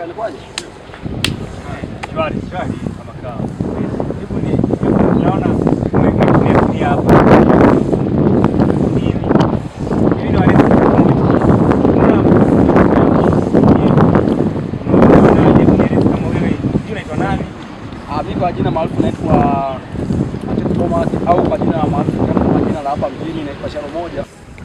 Inakuwaje? Shwari, shwari kama kawa. Hebu ni hebu naona ni ni hapa. Hivi. Hivi ndio wale. Ah, mimi kwa jina maarufu naitwa Matete Thomas au kwa jina maarufu kama jina la hapa mjini naitwa Sharo moja.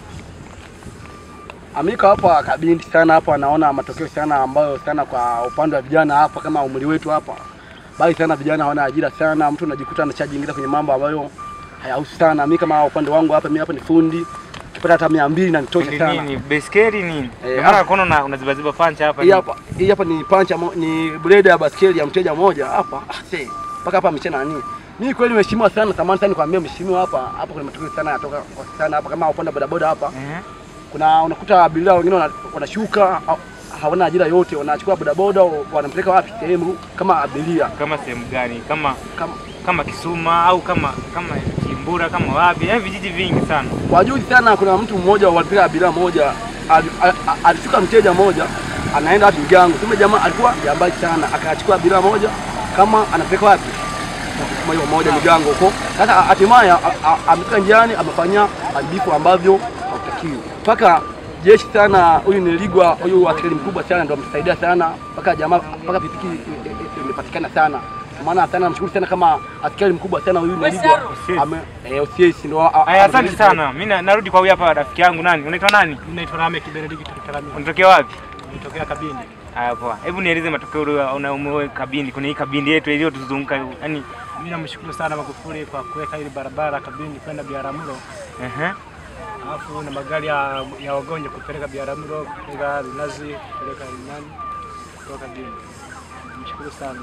Amika hapa kabindi sana hapa naona matokeo sana ambayo sana kwa upande wa vijana hapa kama umri wetu hapa. Bali sana vijana hawana ajira sana, mtu unajikuta anachajiingiza kwenye mambo ambayo hayahusu sana. Mimi kama upande wangu hapa mimi hapa ni fundi. Kipata hata 200 na nitosha sana. Nini? Beskeli nini? Eh, Ndio maana ah. kono na unazibaziba pancha hapa. Hii hapa hii hapa ni pancha mo- ni blade ya baskeli ya mteja mmoja hapa. Ah, see. Mpaka hapa amechana nani? Mimi kweli mheshimiwa sana, tamani sana nikwambia mheshimiwa hapa, hapa kuna matokeo sana yatoka kwa sana hapa kama upande wa bodaboda hapa. Eh. Kuna unakuta abiria wengine wana- wanashuka ha- hawana ajira yote, wanachukua bodaboda wanampeleka wapi sehemu kama abiria. Kama sehemu gani? Kama Kama kama Kisuma au kama kama Kimbura kama wapi? Yaani vijiji vingi sana. kwa juzi sana kuna mtu mmoja walipeleka abiria moja ali- a- a- alishuka mteja mmoja anaenda wapi Mgango. Kumbe jamaa alikuwa jambazi sana, akachukua abiria moja kama anapeleka wapi kama hiyo moja Migango huko. Sasa hatimaye a- a- amefika njiani amefanya haribifu ambavyo hautakiwi. Mpaka jeshi sana, huyu ni Ligwa, huyu askari mkubwa sana ndio amesaidia sana mpaka jamaa mpaka pikipiki i- i- imepatikana sana. Maana sana namshukuru sana kama askari mkubwa sana huyu ni Ligwa. Usiesi. Ame eh usiesi ndio. a- Aya, asante amesaidia. sana. Mimi na- narudi kwa huyu hapa rafiki yangu nani? Unaitwa nani? Mimi naitwa Rame Kibenediki Tukitarami. Unatokea wapi? Nitokea Kabindi. Haya poa. Hebu nieleze matokeo ulio unaumwe kabindi kwenye hii kabindi yetu iliyotuzunguka. Yaani Mimi namshukuru sana Magufuli kwa kuweka ile barabara Kabindi kwenda Biaramuro, ehe. alafu na magari ya, ya wagonjwa kupeleka Biaramuro, kupeleka Linazi, kupeleka nani kutoka Kabindi. Namshukuru sana.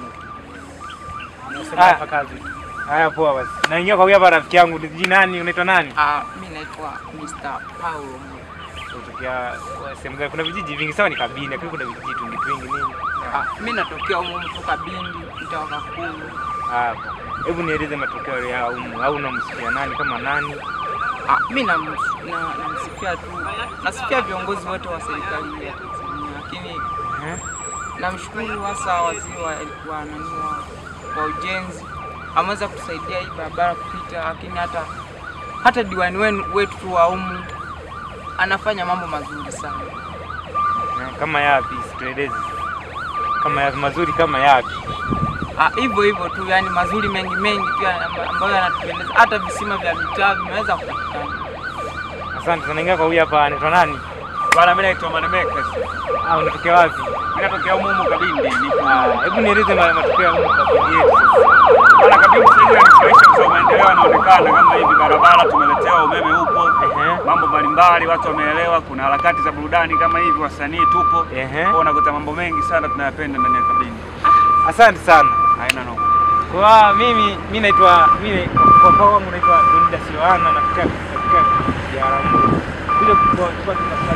Nasema Ah. hapa kazi. Haya poa basi. Naingia kwa huyu hapa rafiki yangu. Ni nani? Unaitwa nani? Ah, mi naitwa Mr. Paulo. Unatokea sehemu gani? Kuna vijiji vingi sawa ni kabindi, lakini kuna vijiji tungi twingi nini? Ah, mi natokea humu kutoka Bindi, mtaa wa Kakulu. Ah, hebu nieleze matokeo ya umu au unamsikia nani kama nani? Ah, mi nam- na- namsifia tu, nasifia viongozi wote wa serikali ya Tanzania, lakini Eh? namshukuru hasa waziri wa, wa, nani wa, wa ujenzi ameweza kutusaidia hii barabara kupita, lakini hata hata diwani wenu wetu tu wa umu anafanya mambo mazuri sana. Eh, Kama yapi? Situeleze. Kama yapi mazuri kama yapi? Ah, hivyo hivyo tu, yani mazuri mengi mengi pia amba- ambayo yanatupendeza. Hata visima vya mitaa vimeweza kupatikana. Asante sana. Ingia kwa huyu hapa anaitwa nani? Bwana, mimi naitwa Manemeka. Ah, unatokea wapi? Mimi natokea humu humu Kabindi. Nipo. Ah, hebu nieleze ma- matokeo ya umu kabindi yetu sasa. Bwana, Kabindi sasa hivi yanifurahisha kwa sababu maendeleo yanaonekana kama hivi, barabara tumeletewa, umeme upo, Ehe. mambo mbalimbali watu wameelewa, kuna harakati za burudani kama hivi, wasanii tupo. Ehe. Kwa unakuta mambo mengi sana tunayapenda ndani ya Kabindi. Asante sana. Haina noma. Kwa mimi mimi naitwa mimi kwa kwa wangu naitwa Donda Siwana na kutoka kutoka Jaramogi. Bila kwa kwa tunasali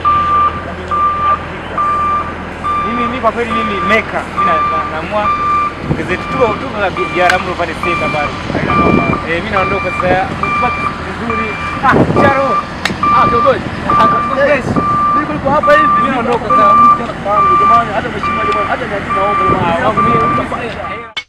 mimi mimi kwa kweli mimi meka mimi na- na- naamua gazeti tuko tuko na Jaramogi pale sasa bado. Haina noma. Eh, mimi naondoka sasa. Mpaka vizuri. Ah, Charo. Ah, kiongozi. Yes. Mimi kulikuwa hapa hivi. Mimi naondoka sasa. Jamani, hata mheshimiwa jamani, hata niajini naomba jamani. Ah, wangu mimi